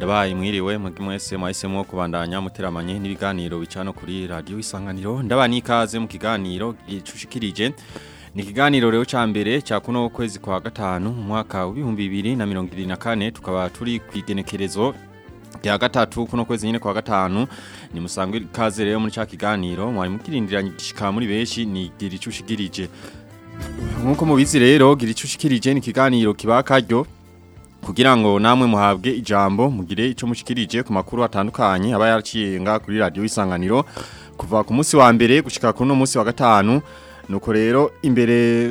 ndabaye mwiriwe mwebwe mwese mwahisemo kubandanya muteramanye n'ibiganiro bicano kuri radio isanganiro ndabani ikaze mu kiganiro gicushikirije ni ikiganiro rero ca mbere ca kuno kwezi kwa gatanu mu mwaka wa 2024 tukaba turi kwigenekerezo rya gatatu kuno kwezi nyine kwa gatanu ni musangwe ikaze rero muri ca kiganiro mwari mukirindiranye gishika muri beshi ni giricushikirije nkuko mubizi rero giricushikirije ni ikiganiro kiba karyo kugira ngo namwe muhabwe ijambo mugire ico mushikirije ku makuru atandukanye aba yaciyenga kuri radio isanganiro kuva ku munsi wa mbere gushika ku no munsi wa gatanu nuko rero imbere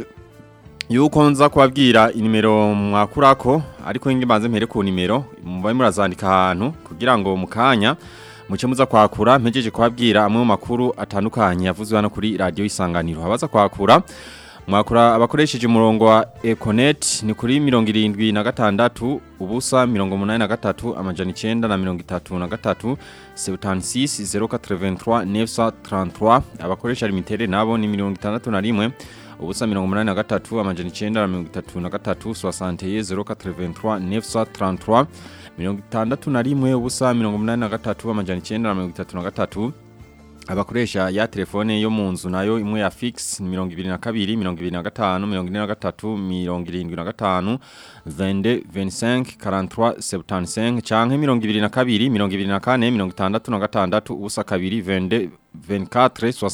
yuko nza kubabwira inimero mwakurako ariko inge banze mpere ku nimero mubaye murazandika ahantu kugira ngo mukanya muce muza kwakura mpejeje kubabwira amwe mu makuru atandukanye yavuzwe hano kuri radio isanganiro abaza kwakura Mwakura abakoresheje umurongo wa Econet ni kuri mirongo irindwi na gatandatu ubusa mirongo munani na gatatu amajana icenda na mirongo itatu na gatatu sebutansis zero katreventroi nefsa trantoi abakoresha limitere nabo ni mirongo itandatu na rimwe ubusa mirongo munani na gatatu amajana icenda na mirongo itatu na gatatu soasanteye zero katreventroi nefsa trantoi mirongo itandatu na rimwe ubusa mirongo munani na gatatu amajana icenda na mirongo itatu na gatatu abakoresha ya telefone yo mu nzu nayo imwe ya fix ni mirongo ibiri na kabiri mirongo ibiri na gatanu mirongo ine na gatatu mirongo irindwi na gatanu vende venisenke karantwa sebutansenke canke mirongo ibiri na kabiri mirongo ibiri na kane mirongo itandatu na gatandatu ubusa kabiri vende 24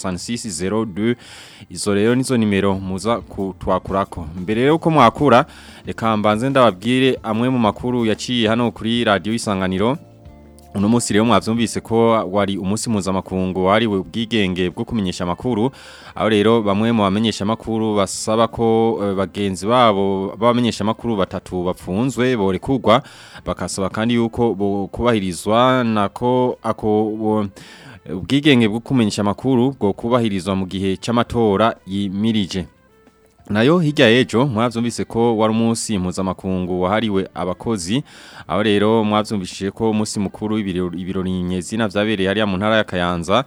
66 02 izo rero nizo nimero muza kutwakurako mbere rero uko mwakura reka mbanze ndababwire amwe mu makuru yaciye hano kuri radio isanganiro Uno musi rero mwavyumvise ko wari umunsi mpuzamakungu wariwe ubwigenge bwo kumenyesha makuru aho rero bamwe mu bamenyesha makuru basaba ko uh, bagenzi babo babamenyesha makuru batatu bapfunzwe borekurwa bakasaba kandi yuko bo kubahirizwa nako ako bo, ubwigenge bwo kumenyesha makuru bwo kubahirizwa mu gihe c'amatora yimirije Nayo hirya ejo mwavyumvise ko wari umunsi mpuzamakungu wahariwe abakozi aho rero mwavyumvishije ko umunsi mukuru ibirori nyezina vyabereye hariya mu ntara ya Kayanza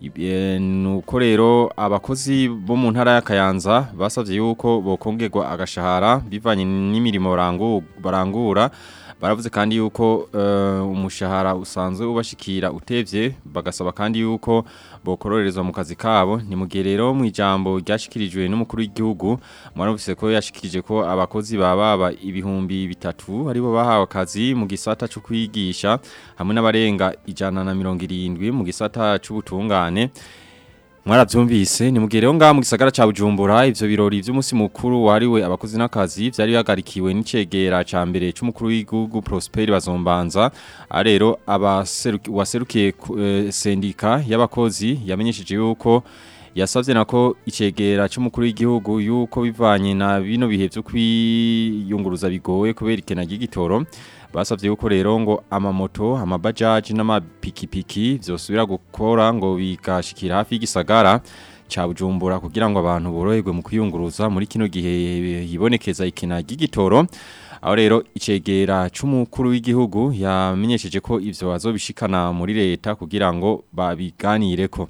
nuko rero abakozi bo mu ntara ya Kayanza basavye yuko bokongerwa agashahara bivanye n'imirimo barangura baravuze kandi yuko uh, umushahara usanzwe ubashikira utevye bagasaba kandi yuko bokororezwa mu kazi kabo ni mugihe rero mu ijambo ryashikirijwe n'umukuru w'igihugu mwarumvise ko yashikirije ko abakozi bababa ibihumbi bitatu aribo bahawe akazi mu gisata cyo kwigisha hamwe n'abarenga ijana na mirongo irindwi mu gisata c'ubutungane Mwaravyumvise ni mugihe rero ngaha mu gisagara ca Bujumbura ivyo birori vy'umunsi mukuru wariwe abakozi n'akazi vyari bihagarikiwe n'icegera ca mbere c'umukuru w'igihugu Prosper Bazombanza arero abaserukiye uh, sendika y'abakozi yamenyesheje yuko yasavye nako icegera c'umukuru w'igihugu yuko bivanye na bino bihe vyo kwiyunguruza bigoye kubera ikena ry'igitoro basavye yuko rero ngo amamoto amabajaji n'amapikipiki vyosubira gukora ngo bigashikira hafi y'igisagara ca Bujumbura kugira ngo abantu boroherwe mu kwiyunguruza muri kino gihe yibonekeza ikena ry'igitoro aho rero icegera c'umukuru w'igihugu yamenyesheje ko ivyo azobishikana muri leta kugira ngo babiganireko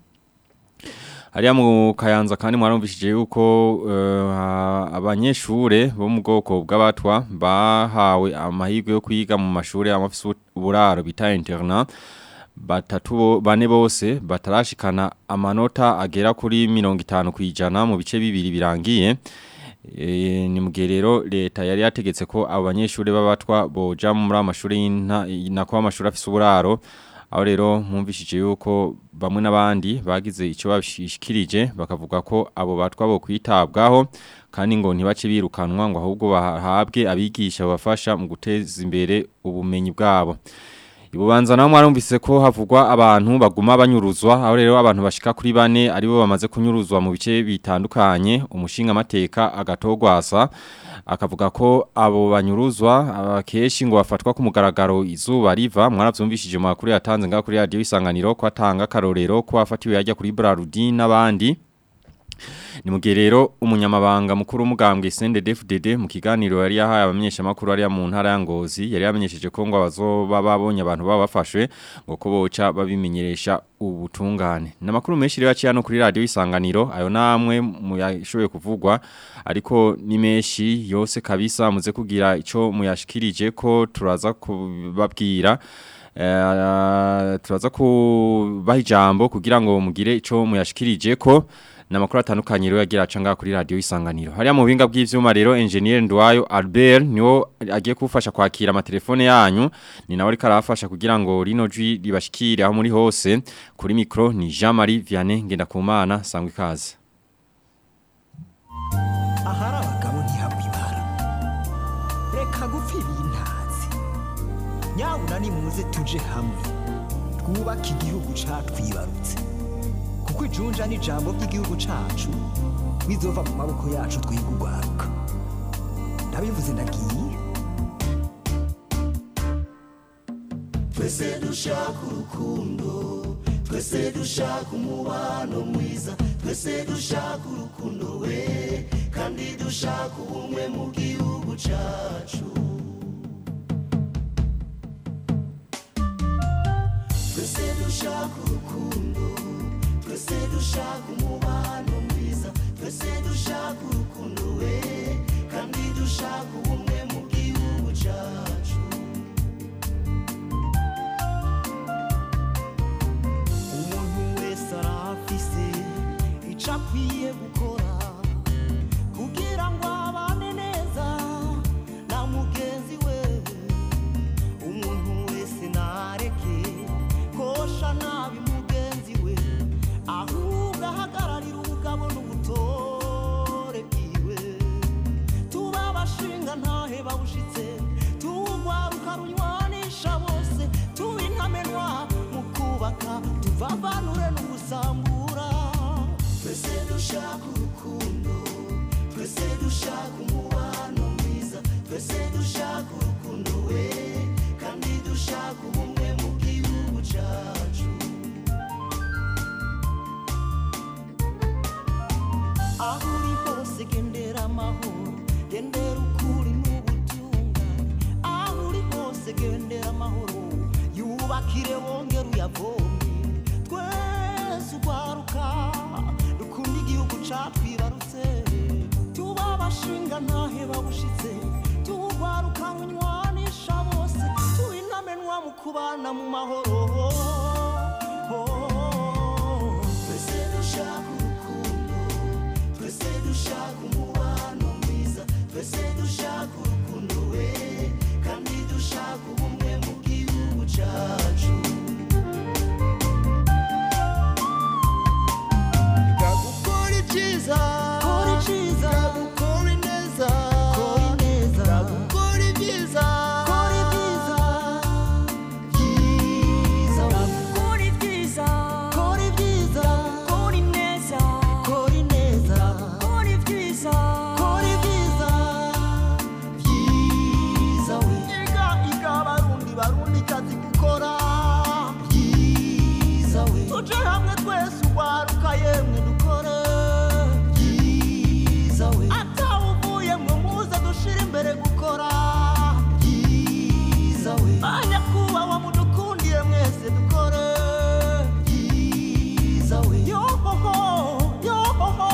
Hariya mu kayanza kandi mwarumvishije yuko uh, abanyeshure bo mu bwoko bw'abatwa bahawe amahirwe yo kwiga mu mashure amafise uburaro bita internat batatu bane bose batarashikana amanota agera kuri 50 kwijana mu bice bibiri birangiye e, ni mugerero leta yari yategetse ko abo banyeshure b'abatwa boja muri amashure y'inako amashuri afise uburaro aho rero mwumvishije yuko bamwe n'abandi bagize icyo babishikirije bakavuga ko abo batwa bo kwitabwaho kandi ngo ntibace birukanwa ngo ahubwo bahabwe abigisha babafasha mu guteza imbere ubumenyi bwabo Ibubanza naho mwarumvise ko havugwa abantu baguma banyuruzwa aho rero abantu bashika kuri bane aribo bamaze kunyuruzwa mu bice bitandukanye umushinga amateka agatogwasa akavuga ko abo banyuruzwa abakeshi ngo bafatwa ku mugaragaro izuba riva mwaravyumvishije mu makuru yatanze ngaho kuri radio isanganiro ko atanga karorero ko afatiwe yajya kuri Brarudi n'abandi ni mu gihe rero umunyamabanga mukuru w'umugambwe CNDD-FDD mu kiganiro yari yahaye abamenyesha makuru ari mu ntara ya Ngozi yari yamenyesheje ko ngo abazoba babonye abantu baba bafashwe ngo ko boca babimenyeresha ubutungane namakuru menshi rero yaciye hano kuri radio isanganiro ayo namwe muyashoboye kuvugwa ariko ni menshi yose kabisa muze kugira ico muyashikirije ko turaza kubabwira Uh, turaza kubaha ijambo kugira ngo mugire ico muyashikirije ko namakuru atandukanye rero yagira acanga kuri radio isanganiro hariya mu binga bw'ivyuma rero engineer Ndwayo Albert niwo agiye kufasha kwakira amatelefone yanyu ni nawe ariko arafasha kugira ngo rino jwi ribashikire aho muri hose kuri micro ni Jean-Marie Vianney ngenda kumana sangwe kaze ahari abagabo ntihabwa ibara reka gupfa ibintazi nyabuna nimuze tuje hamwe twubake igihugu catwibarutse kuko ijunja n'ijambo ry'igihugu cacu bizova mu maboko yacu twiga urwaruka ndabivuze ndagiye twese dushaka urukundo twese dushaka umubano mwiza twese dushaka urukundo we kandi dushaka ubumwe mu gihugu cacu twese dushaka urukundo twese dushaka umubano mwiza twese dushaka urukundo we kandi dushaka ubumwe mu gihugu cacu umuntu wese arafise ico akwiye gukora kugira ngo abane neza na mugenzi we umuntu wese nareke kosha nabi mugenzi we ahubwo ahagararira ubugabo n'ubutore bwiwe tuba abashinga ntahe babushitse tuwugwaruka runywanisha bose tuba intamenwa mu kubaka tuvavanure n'ugusambura twese dushaka urukundo twese dushaka umubano mwiza twese dushaka urukundo we kandi dushaka ubumwe mu gihugu cacu aho uri hose gendera amahoro gendera ukuri n'ubutungane aho uri hose gendera amahoro yubakire wongere uyavomye twese ugwaruka dukunda igihugu catwibarutse tuba abashinga ntahe babushitse tuwugwaruka runywanisha bose tuba intamenwa mu kubana mu mahoro twese dushaka urukundo twese dushaka umubano mwiza twese dushaka urukundo we kandi dushaka ubumwe mu gihugu cacu gukora ibyiza Kora iciza. gukora ineza Kora ineza. gukora ibyiza Kora ibyiza. byiza Kora ibyiza. Kora ibyiza. Kora ineza. Kora ineza. Kora ibyiza. Kora ibyiza. byiza we Iga iga barundi barundi kazi gukora. byiza we Tuje hamwe twese ugwaruka yemwe dukore. byiza we Atawuvuye mwe muze dushire imbere gukora. byiza we Banyakubahwa mudukundiye mwese dukore. byiza we Yohoho, yohoho.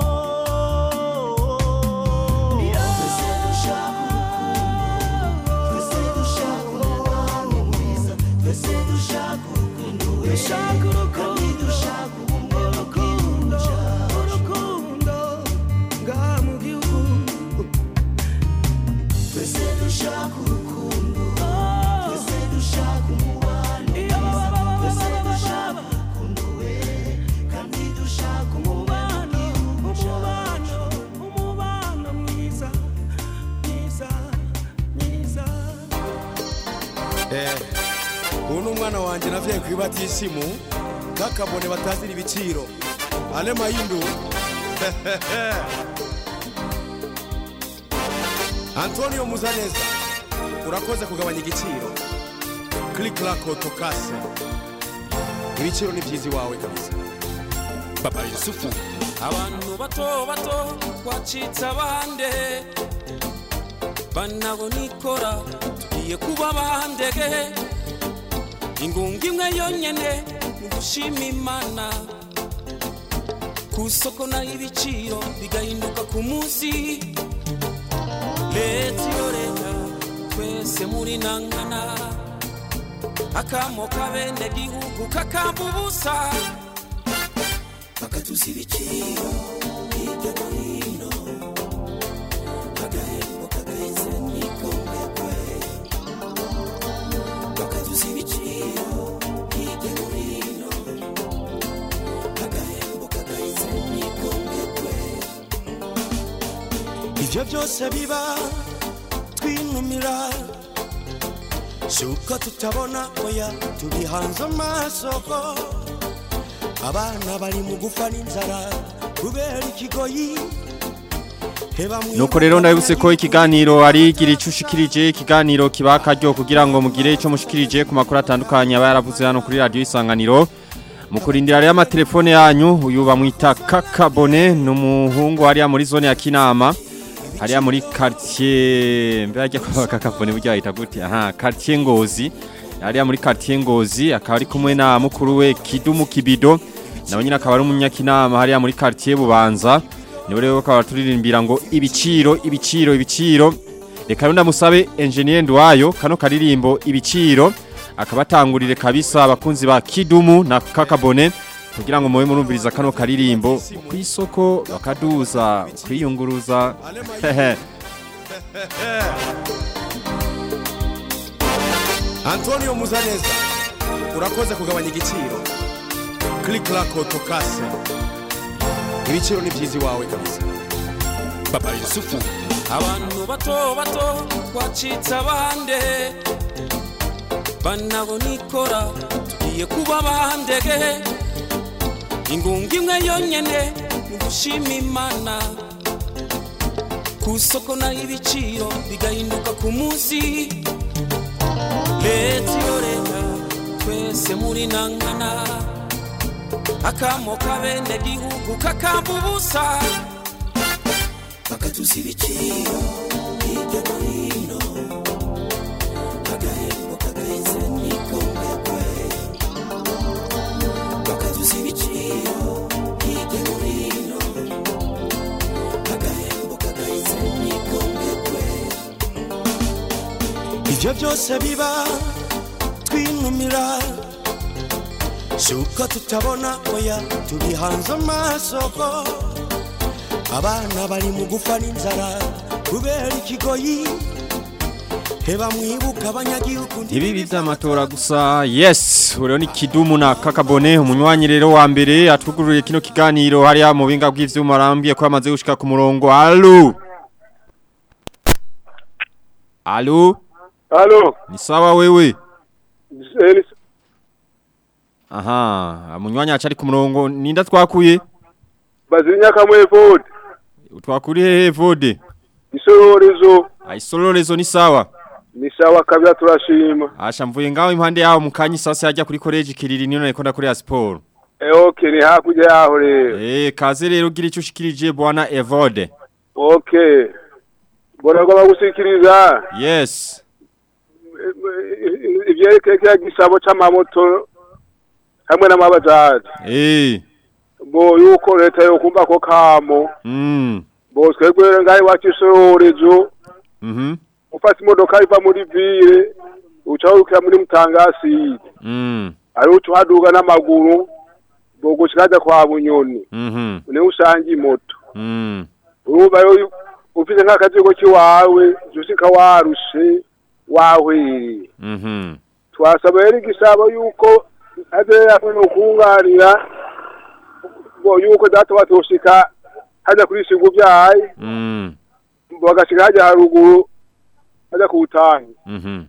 twese dushaka urukundo twese dushaka umubano mwiza twese dushaka urukundo we kandi dushaka ubumwe mu gihugu cacu urukundo ngaha mu gihugu twese dushaka urukundo twese dushaka umubano mwiza twese dushaka urukundo we kandi dushaka umubano mu gihugu cacu umubano mwiza mwiza mwiza eh ubu ni umwana wanjye navyaye ku ibatisimu nk'akabone batazira ibiciro ane mayindu antonio muzaneza urakoze kugabanya igiciro kirikirako tokase ibiciro ni byiza iwawe kabisa Papa Yusufu abantu bato bato twacitse abande banabo nikora tugiye kuba bandege ingunga imwe yonyene ni gushima imana ku isoko naho ibiciro bigahinduka ku munsi leta iyo leta twese muri nangana akamo kabene gihugu kakamba ubusa bakatuza ibiciro hirya no hino agahembo kagaheze nikombekwe bakatuza ibiciro hirya no hino agahembo kagaheze nikombekwe ivyo byose biba twinumira si uko tutabona oya tubihanze amasoko abana bari mu gufa n'inzara kubera ikigoyi Heba mwibuka Nuko rero ndabibutse ko ikiganiro ari gira ico ushikirije ikiganiro kiba akaryo kugira ngo mugire ico mushikirije ku makuru atandukanye aba yaravuze hano kuri radio isanganiro mu kurindira rero amatelefone yanyu uyu bamwita Kakabone n'umuhungu hariya muri zone ya Kinama hariya muri quartier mbere ajya kwa Kakabone burya yita gute aha quartier Ngozi hariya muri quartier Ngozi akaba ari kumwe na mukuru we Kidumu Kibido nawe nyine akaba ari umunyakinama hariya muri quartier Bubanza niwe rero bakaba turirimbira ngo ibiciro ibiciro ibiciro reka rero ndamusabe engineer Ndwayo kano karirimbo ibiciro akabatangurire kabisa abakunzi ba Kidumu na Kakabone kugira ngo mube murumviriza kano karirimbo ku isoko bakaduza kwiyunguruza hehe antonio muzaneza urakoze kugabanya igiciro click lako tokase ibiciro ni byiza iwawe kabisa papa yusufu abantu bato bato twacitse abande banabo nikora tugiye kuba bandege ingunga imwe yonyene ni gushima imana ku isoko naho ibiciro bigahinduka ku munsi leta iyo leta twese muri nangana akamo kabene gihugu kakamba ubusa bakatuza ibiciro hirya no hino agahembo kagaheze nikombekwe bakatuza ibiciro hirya no hino agahembo kagaheze nikombekwe ivyo byose biba twinumira si uko tutabona oya tubihanze amasoko abana bari mu gufa n'inzara kubera ikigoyi heba mwibuka abanyagihugu Ibibi vy'amatora gusa yes uriho ni Kidumu na Kakabone umunywanyi rero wa mbere atwugururiye kino kiganiro hariya mu binga bw'ivyuma arambwiye ko yamaze gushika ku murongo allo allo Halo, ni sawa wewe eh, aha umunywanyi acari ku murongo ninda twakuye bazinya kamwe Ford, twakuri hehe vode isororezo ayisororezo ni sawa ni sawa kabya turashima. asha mvuye ngaho impande yaho mu kanyi sasa yajya kuri college kiriri niyo nariko ndakorera sport Eh okay, ni hakurya yaho rero. eh kaze rero gira ico ushikirije bwana Evode Okay. Bona ko bagusikiriza yes ivyerekeye kya gisabo c'amamoto hamwe n'amabajaji. eh Bo yuko leta yo kumva ko kamo. mm Bo twebwe ngaho iwacu isororezo mhm ufata imodoka iva muri ville uca urukira muri mutangasi. mm Ari uca uhaduga n'amaguru. Bo gushikaza kwa bunyoni. mhm niwe usanga imoto mm urumva rero ufite nk'akazigo k'iwawe usika warushe wahwiriye mhm twasaba rero igisabo yuko aze yafwe no kunganira ngo yuko data batoshika hajya kuri sigu byaye mm bagashika hajya haruguru hajya ku butangi mhm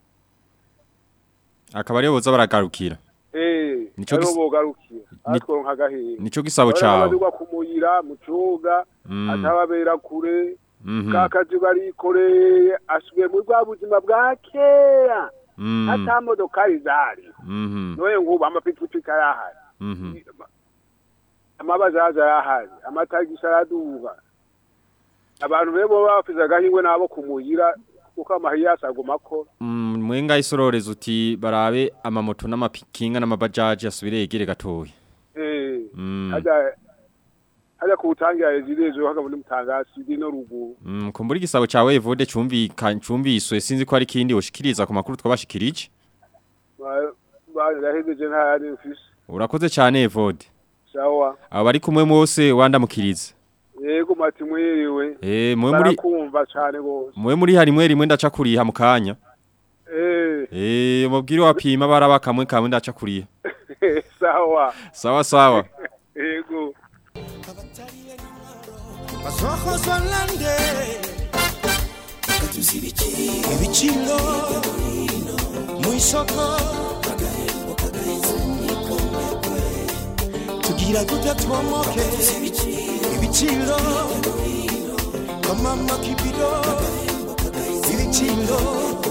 akaba ariyo boza baragarukira eh Nico ariho gis- bogarukiye Ni- atwo nk'agahinda nico gisabo cawe abazigwa kumuyira mu cuga Mm. atababera kure mhm kakazi barikoreye asubiye muri bwa buzima bwa kera mm ata modokari zari mhm noye ngubu amapikipiki arahari mhm amabazaza yahari amatagisi araduga abantu rero bo bafise agahingwe nabo kumuhira kuko amahiyasi aguma akora Mm, mwenga isororeza uti barabe amamoto n'amapikinga n'amabajaji asubire yegere gatoya. Eh, Mm. haja haja kuwutangira rezidezo haka muri mutangasi dino ruguru Mm, kumbura igisabo cawe Evode cumvika cumviswe sinzi ko ari kindi woshikiriza ku makuru twabashikirije. Ba- barahejeje nta yari mfise Urakoze cyane Evode. sawa Abo bari kumwe mose wandamukiriza. yego mati mwiriwe Eh, mwe muri barakumva cane gose mwe muri harimwe rimwe ndaca kuriha mu kanya. eh Eh, mubwire wapima baraba kamwe kamwe ndaca kuriha. sawa Sawa sawa. yego basohozwa lande katuzi ibiciro ibiciro mu isoko tugira gute twomoke ibiciro kamama kibiro ibiciro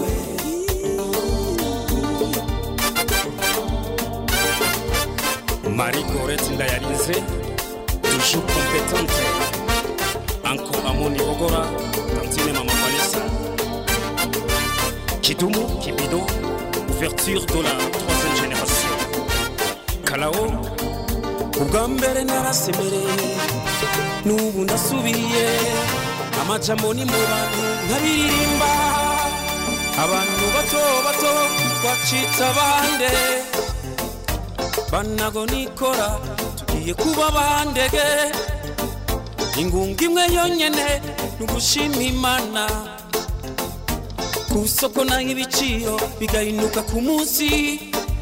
Marie-Corette Ndayarinze, toujours compétente. Encore Amoni Ogora, Tantine Maman Vanessa. Kidumu, Kibido, ouverture de la troisième génération. Kalao, ubwa mbere narasemereye n'ubu ndasubiye amajambo ni mu bantu nkabiririmba abantu bato bato twacitse abande banago nikora tugiye kuba bandege ingunga imwe yonyene ni ugushima imana ku isoko naho ibiciro bigahinuka ku munsi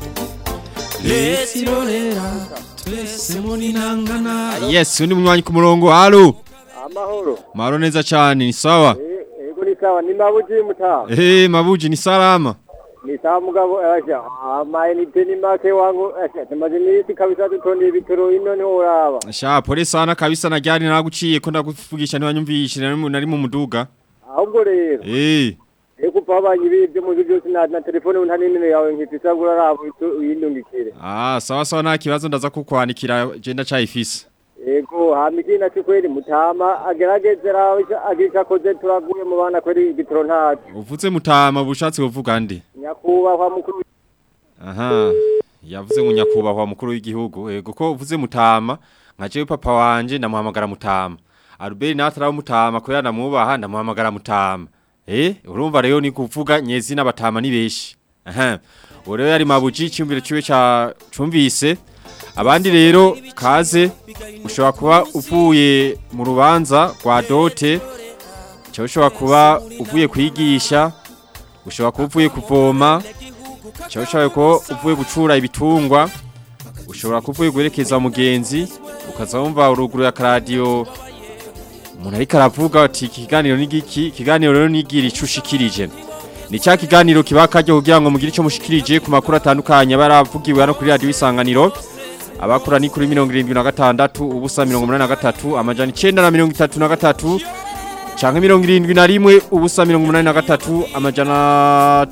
leta irorera twese muri nangana Yes, undi munywanyi ku murongo. Halo. amahoro Maro neza cyane ni sawa. Eh, ego ni sawa ni mabuji mutaha Eh, mabuji ni salama. ni sawa mugabo asha amayinite ni make wangu asha tumaze iminsi kabisa dutondeye ibitoro ino niho uraba Sha pole sana kabisa na jari naguciye ko ndakuvugisha ntiwanyumvishe nari mu- nari mu muduga. ahubwo rero Eh, eko pabanye ibivyo mu byo byose na na telefone nta n'inene yawe nkifisa ngo uraraba utu- uyindungikire ah sawa sawa nta kibazo ndaza kukwandikira je ndacayifise. ego hama ikindi naco kweri mutama agerageze rawe agisha akoze turaguye mu bana kweri igitoro ntaco Uvuze mutama bushatse uvuga nde? nyakubahwa mukuru Aha. Yavuze ngo nyakubahwa mukuru w'igihugu. Ego ko uvuze mutama nka jewe papa wanje ndamuhamagara mutama. Albert natara mutama ko yanamubaha ndamuhamagara mutama. Eh, urumva rero ni kuvuga nyezi n'abatama ni beshi. Aha. Ureo yari mabuji cyumbire ciwe ca cumvise. Abandi rero kaze ushobora kuba uvuye mu rubanza rwa dote. Cyo ushobora kuba uvuye kwigisha. Ushobora kuba uvuye kuvoma. Cyo ushobora kuba uvuye gucura ibitungwa. Ushobora kuba uvuye guherekeza umugenzi. Ukaza wumva uruguru ya radio umuntu ariko aravuga ati iki kiganiro ni giki ikiganiro rero nigira ico ushikirije ni cya kiganiro kiba kajya kugira ngo mugire ico mushikirije ku makuru atandukanye baravugiwe hano kuri radio isanganiro abakura ni kuri 76 ubusa 83 amajana 933 canke 71 ubusa 83 amajana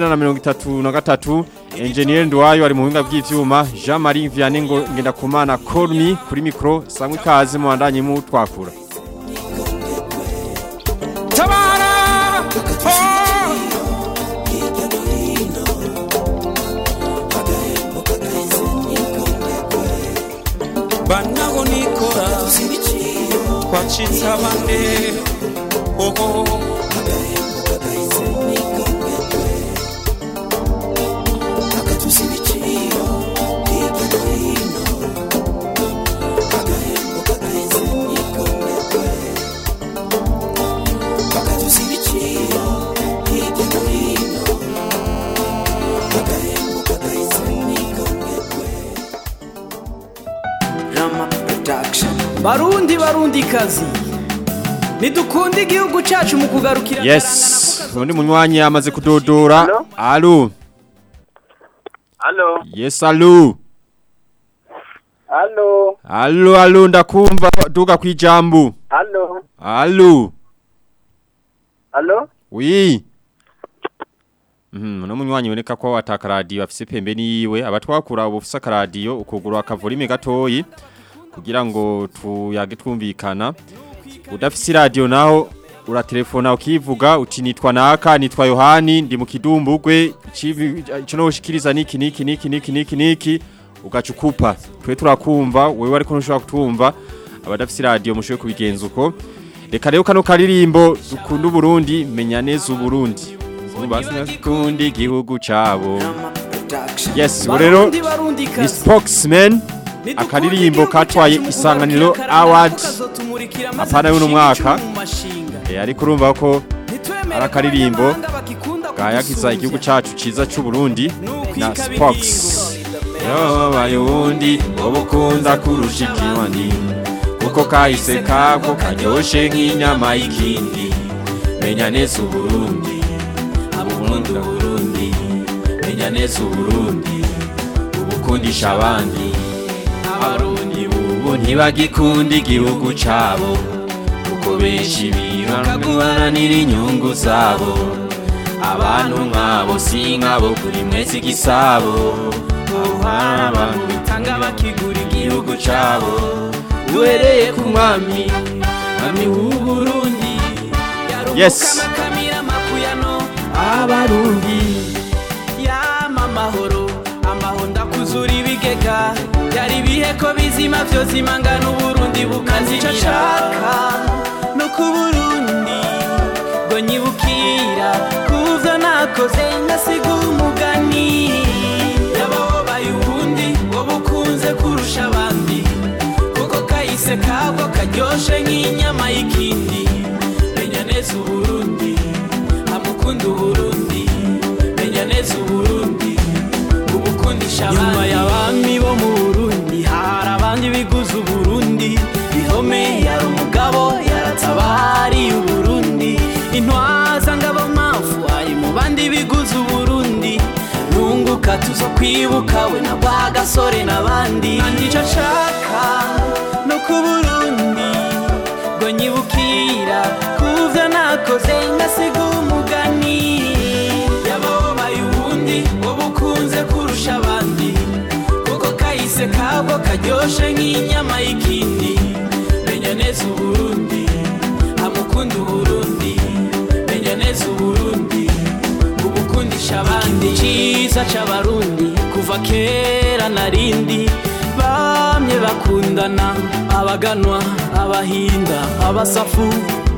933 Engineer Ndwayo ari mu buhinga bw'ivyuma Jean Marie Vianney ngo ngenda kumana Colmi kuri micro sangwe kaze mu bandanye mu twakura tabara banaho nikora twacitse abande oho akatuzi ibiciro hirya no hino agahembo kagaheze n'ikomekwe akatuzi ibiciro hirya no hino agahembo kagaheze n'ikomekwe Rama Production Barundi barundi kazi Nidukunde igihugu cacu mu kugarukira Yes, undi munywanyi amaze kudodora. Hello? Allo. Allo Yes, allo. Allo Allo, allo ndakumva duga kwijambo. Allo Allo. Allo Oui. Mhm, no munywanyi boneka ko wataka radio afise pembe niwe abatwakura ubu ufise radio ukugura akavolime gatoyi kugira ngo tuyage twumvikana udafise radio naho uratelefona ukivuga uti nitwa naka nitwa Yohani ndi mu kidumbugwe ico no ushikiriza niki niki niki niki niki niki ugacukupa twe turakumva wewe ariko ntushobora kutumva abadafise radio mushoye kubigenza uko reka rero kano karirimbo dukunda Burundi menya neza Uburundi kundi igihugu cabo yes ubu rero Barundi, barundi ni kazi. spokesman akaririmbo katwaye isanganiro award apana y'uno mwaka Eh, ariko urumva ko ari akaririmbo gayagiza igihugu cacu ciza c'u Burundi na Spox yabaye ubundi wowe ukunda kurusha ikiwani kuko kahise kako karyoshe nk'inyama y'ikindi menya neza uburundi uburundi uburundi menya neza uburundi ubukundisha abandi abarundi bubu ntibagikunda igihugu cabo kuko benshi biharanira inyungu zabo abantu nk'abo si nk'abo kuri mwese igisabo aho hari abantu bitanga bakigura igihugu cabo duhereye ku mwami mwami w'uburundi yes abarundi yama amahoro amahoro ndakuzura ibigega byari ibihe ko bizima byose imangana uburundi bukazimira nshaka no ku burundi ngo nyibukira kuvyo nakoze ngasiga umugani yababaye ubundi ngo bukunze kurusha abandi kuko kahise kabwo karyoshe nk'inyama y'ikindi menya neza uburundi amukunda uburundi menya neza uburundi ubukundisha abandi nyuma y'abami bo mu burundi hari abandi biguze uburundi bihome yari umugabo yaratabariye uburundi intwaza ngabo mpamvu ari mu bandi biguze uburundi nunguka tuzo kwibuka we na rwa gasore n'abandi nicyo nshaka no ku burundi ngo nyibukira kuvyo nakoze ngasiga umugani yababaye ubundi ngo bukunze kurusha abandi kuko kahise kabwo karyoshe nk'inyama y'ikindi menya neza uburundi amukunda uburundi menya neza uburundi ubukundisha abandi ciza c'abarundi kuva kera narindi bamye bakundana abaganwa abahinda abasafu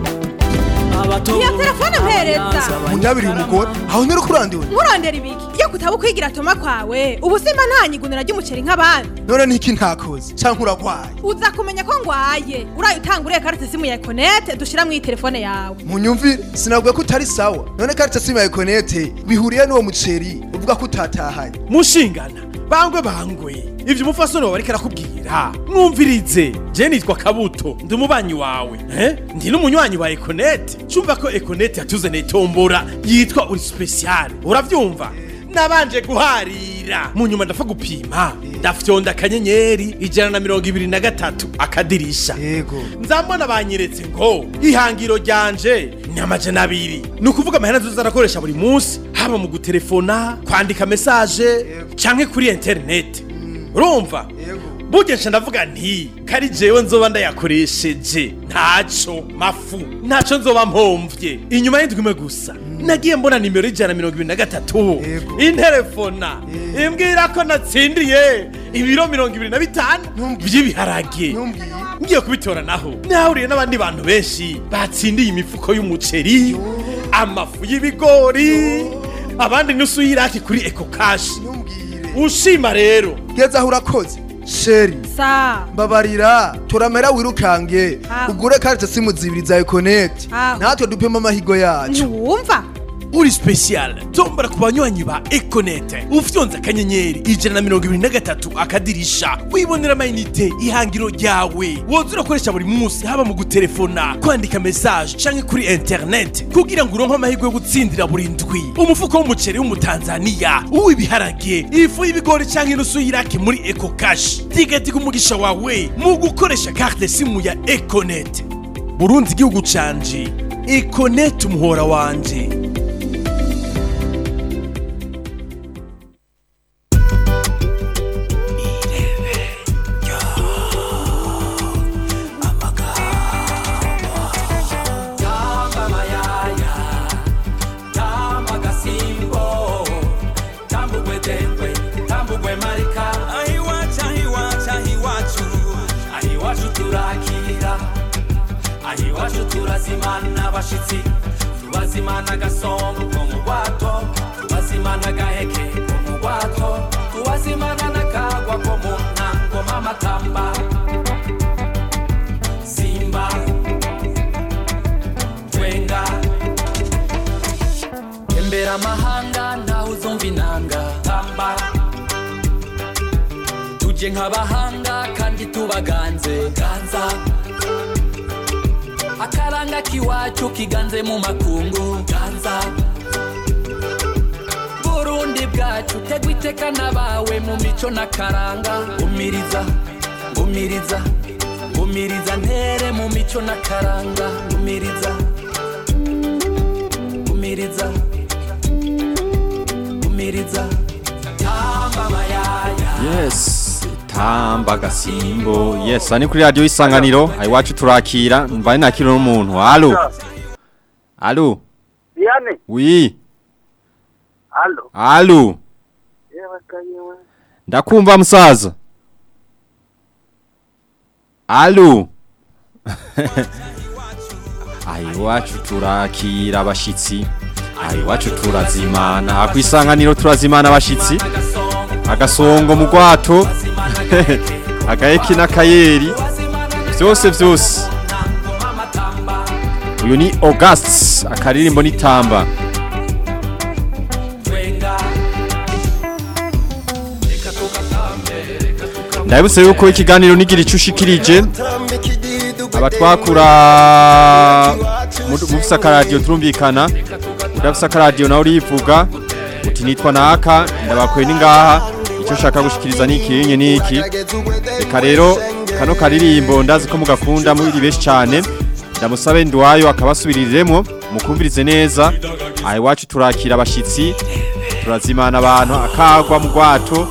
abato iyo telefone mpereza munyabiri umugore aho ntari kurandiwe nkurondera ibiki iyo kutaba ukwigira toma kwawe ubu simba nta nyigunira ry'umuceri nk'abandi none niki ntakoze canke uragwaye uza kumenya ko ngwaye uraye utanga uriya karite simu ya ekonete dushira mu iyi telefone yawe munyumvire sinabwiye ko utari sawa none karita simu ya ekonete bihuriye n'uwo muceri uvuga ko utatahanye mushingana bangwe bangwe ivyo umufasoni wawe ariko arakubwira mwumvirize je nitwa kabuto ndi umubanyi wawe eh? ndi n'umunywanyi wa ekonete cumva ko ekonete yatuzaniye tombora yitwa uri special uravyumva nabanje guharira mu nyuma ndapfa gupima ndafyonda akanyenyeri ijana na mirongo ibiri na gatatu akadirisha yego nzambona banyeretse ngo ihangiro ryanje ni amajana abiri ni ukuvuga amahera nzoza arakoresha buri munsi haba mu gutelefona kwandika mesaje canke kuri interineti urumva burya nca ndavuga nti kari jewe nzoba ndayakoresheje ntaco mafu ntaco nzoba mpomvye inyuma y'indwi imwe gusa nagiye mbona nimero y'ijana na mirongo ibiri na gatatu interefona imbwira ko natsindiye ibiro mirongo ibiri na bitanu vy'ibiharage ngiye kubitora naho nahuriye n'abandi bantu benshi batsindiye imifuko y'umuceri amafu y'ibigori abandi nusu y'iraki kuri eko kashi ushima rero geza aho urakoze sheri sa mbabarira turamera wirukange Ah. ugure karita simu zibiri za ekonete Ah. natwe dupema amahigo yacu ntiwumva uri special tombora ku banywanyi ba ekonete ufyonze akanyenyeri ijana na mirongo ibiri na gatatu akadirisha wibonera amayinite ihangiro ryawe woza urakoresha buri munsi haba mu gutelefona kwandika mesaje canke kuri interineti kugira ngo uronke amahirwe yo gutsindira buri ndwi umufuko w'umuceri w'umutanzaniya uw'ibiharage ifu y'ibigori canke inusu y'iraki muri eko kashi tigatiga umugisha wawe mu gukoresha karte simu ya ekonete burundi igihugu canje ekonete umuhora wanje tubazimana abashitsi tubazimana agasongo ko mu rwato tubazimana agaheke ko mu rwato tubazimana n'akagwa ko mu ntango mamatamba simba twenga tembera amahanga ntawe uzumva inanga tamba tuje nk'abahanga kandi tubaganze ganza akaranga k'iwacu kiganze mu makungu ganza burundi bwacu tegwa iteka n'abawe mu mico n'akaranga umiriza umiriza umiriza ntere mu mico n'akaranga umiriza umiriza umiriza tamba amayaya Yes. Tamba gasimbo. Yes, ani kuri radio isanganiro. Ai wacu turakira. Mbaye nakiro n'umuntu. Allo. Allo. Diane, Oui. allo. Allo. Yewe kanyewe. Ndakumva musaza. Allo. Ai wacu turakira abashitsi. Ai wacu turazimana. Akwisanganiro turazimana abashitsi. Agasongo mu rwato. Agaheki n'akayeri. Vyose vyose. Uyu ni August akaririmbo nitamba. Ndabuse yuko ikiganiro nigira icushikirije abatwakura mufisa akaradiyo turumvikana udafisa akaradiyo nawe urivuga uti nitwa naka ndabakuye ni ngaha icyo ushaka gushikiriza ni iki ni iki reka rero kano karirimbo ndazi ko mugakunda muri benshi cyane ndamusabe ndwayo akabasubiriremo mukumvirize neza aha iwacu turakira abashyitsi turazimana abantu akagwa mu rwato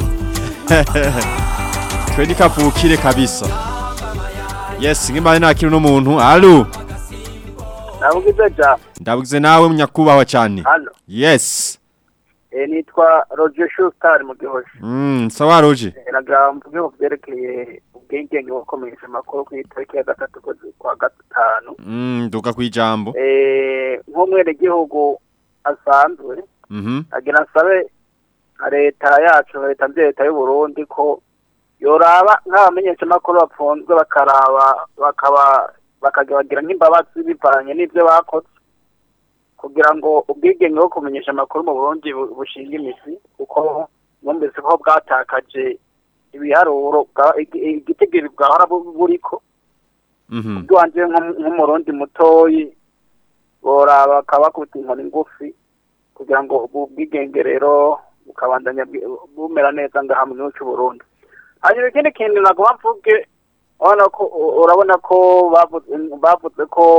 twe nikavukire kabisa yes nk'imana nakira uno muntu alo Navugize ja. ndabugize nawe munyakubahwa cyane Halo. yes Eh nitwa Roger Schuster mu gihosha. mm, sawa roje Naga mvuge ku byerekeye ubwigenge bukomeje amakuru ku itariki ya gatatu kwezi kwa gatanu. mm, duka kwijambo Eh nk'umwene gihugu asanzwe mhm agira nsabe nka leta yacu leta mvye leta y'u Burundi ko yoraba nk'abamenyesha amakuru bapfunzwe bakaraba bakaba bakagira nk'imbabazi bivanye n'ivyo bakoze kugira ngo ubwigenge bwo kumenyesha amakuru mu Burundi bu- bushinga imizi kuko mwumvise ko bwatakaje ibiharuro bwa- igi- igitigiri bwahora bu- buriko mhm bwanje nk'umurundi mutoyi boraba bakabakubita inkoni ngufi kugira ngo ubu bwigenge rero bukabandanya bwi- bumera neza ngaha mu gihugu cy'u Burundi hanyuma ikindi kintu nagomba mvuge urabona ko urabona ko bavuze bavuze ko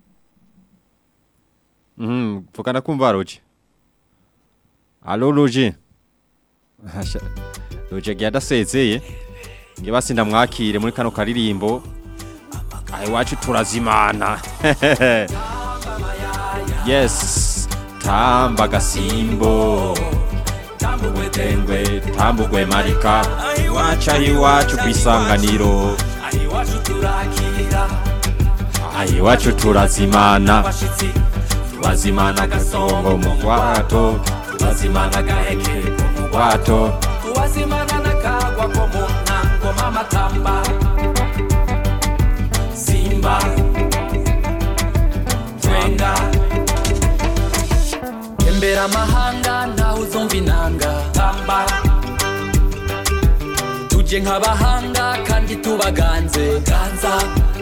mhm vugana kumva roje alo roje Hasha, roje gyadasezeye nge basi ndamwakire muri kano karirimbo aha iwacu turazimana yes tamba gasimbo tambugwe tengwe tambugwe marika iwacu aho iwacu ku isanganiro iwacu turakira aha iwacu turazimana abashitsi turazimana agasongo mu rwato tubazimana agaheke ko mu rwato tubazimana n'akagwa ko mu ntango mamatamba simba twenga tembera amahanga ntawe uzumva inanga tamba tuje nk'abahanga kandi tubaganze ganza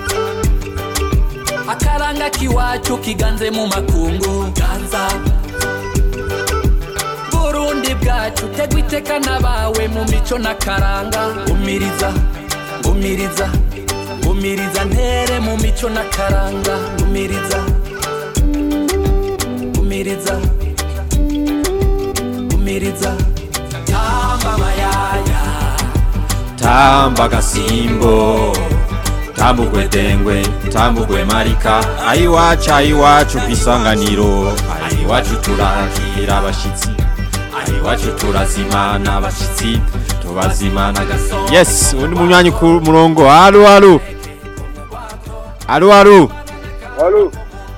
akaranga k'iwacu kiganze mu makungu ganza burundi bwacu tegwa iteka n'abawe mu mico n'akaranga umiriza umiriza umiriza ntere mu mico n'akaranga umiriza umiriza umiriza tamba amayaya tamba gasimbo tambugwe dengwe tambugwe marika ayiwacu ayiwacu ku isanganiro ayiwacu turakira abashitsi ayiwacu turazimana abashitsi tubazimana agasongo yes undi munywanyi ku murongo alo alo alo alo Halo,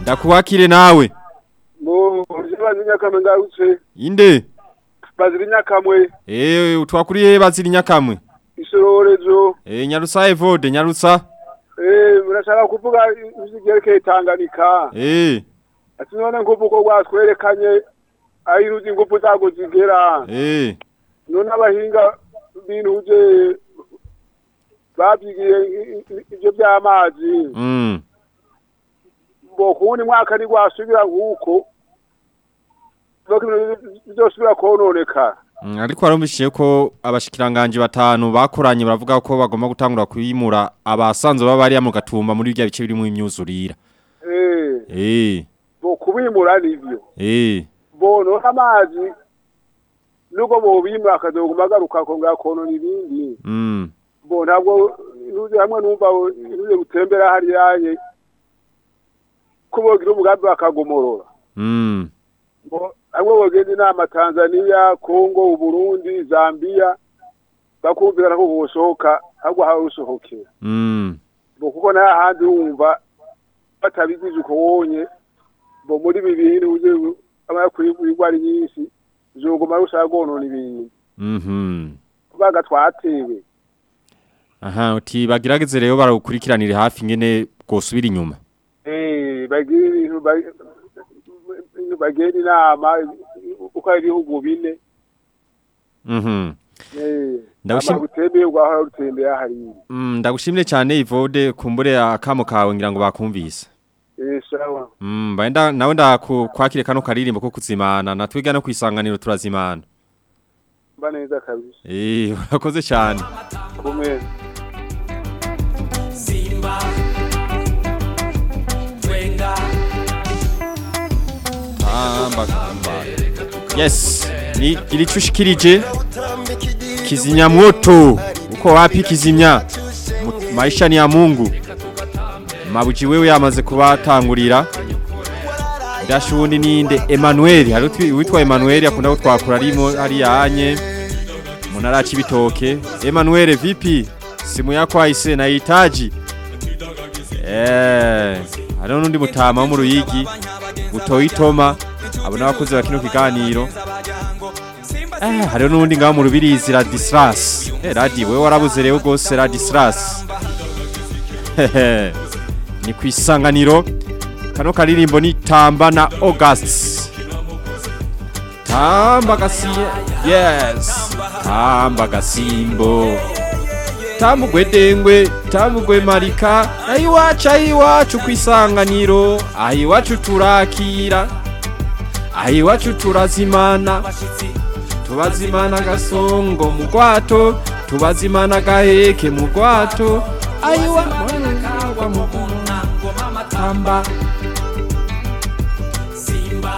Ndakuwakire nawe. mu bazi nyakamwe ngarutse Inde? bazira nyakamwe Eh utwakuriye bazira nyakamwe. isororezo Eh Nyarusa Evode Nyarusa. eh murashaka kuvuga ivyerekeye Tanganyika Eh ati none nk'uvuko rwatwerekanye aho iruzi ingufu zago zigera eh none abahinga binuje babyigiye i- i- ivyo by'amazi mm ngo kuwundi mwaka ntigwasubira nk'uko nuko ibintu bizosubira kononekara Mm, ariko warumvishije ko abashikiranganje batanu bakoranye baravuga ko bagomba gutangura kuyimura abasanzwe baba bari mu gatumba muri bya bice birimo imyuzurira. eh Eh bo kubimura nivyo eh bono amazi nuko bobimura akazoguma agaruka kongera konona ibindi mm bo ntabwo inuze hamwe numva inuze gutembera hariyaye ko bogira umugambi bakagomorora mm Bo- hamwe bogenda inama tanzania kongo uburundi zambia bakumvikana ko bosohoka ahubwo hawe usohokera mm bo kuko nayo ahandi wumva batabigize uko wonye bo muri ibi bintu uje amara kwigwara nyinshi zoguma rushaka gonona ibintu mhm kubaga twatewe aha uti bagirageze rero barawukurikiranire hafi ngene gosubira inyuma. eh bagira ibintu ba- bagenda inama uko ari ibihugu bine Mhm eh Ndagushim- ama gutembeye ugahora rutembeye hariya Mm, ndagushimire cyane Ivode kumbure akamo kawe ngira ngo bakumvise. eh sawa Mm, baenda nawe ndakwakire kano karirimbo ko kuzimana natwiga no kwisanganiro turazimana. mba neza kabisa Eh, urakoze cyane. kumwe Simba Twenga Tamba kamba. Yes, ni ilichushikirije kizimya moto. Uko wapi kizimya? Mu- Maisha ni ya Mungu. Mabuji wewe yamaze kubatangurira. Dashundi ninde Emmanuel, hari utwi- witwa Emmanuel akunda gutwakura arimo ari yanye. Munarachi bitoke. Emmanuel vipi? Simu yako haise nahitaji. Eh, hariho n'undi mutama wo mu ruyigi utoyitoma abo n'abakozi ba kino kiganiro eh hariho n'undi ngaho mu rubirizi radisras eh radi wewe warabuze rero gose radisras ni ku isanganiro kano karirimbo ni tamba na august tamba gasiye yes tamba gasimbo tambugwe dengwe tambugwe marika ayiwacu ayiwacu ku isanganiro ayiwacu turakira ayiwacu turazimana tubazimana gasongo mu rwato tubazimana gaheke mu rwato ayiwa mu tamba Simba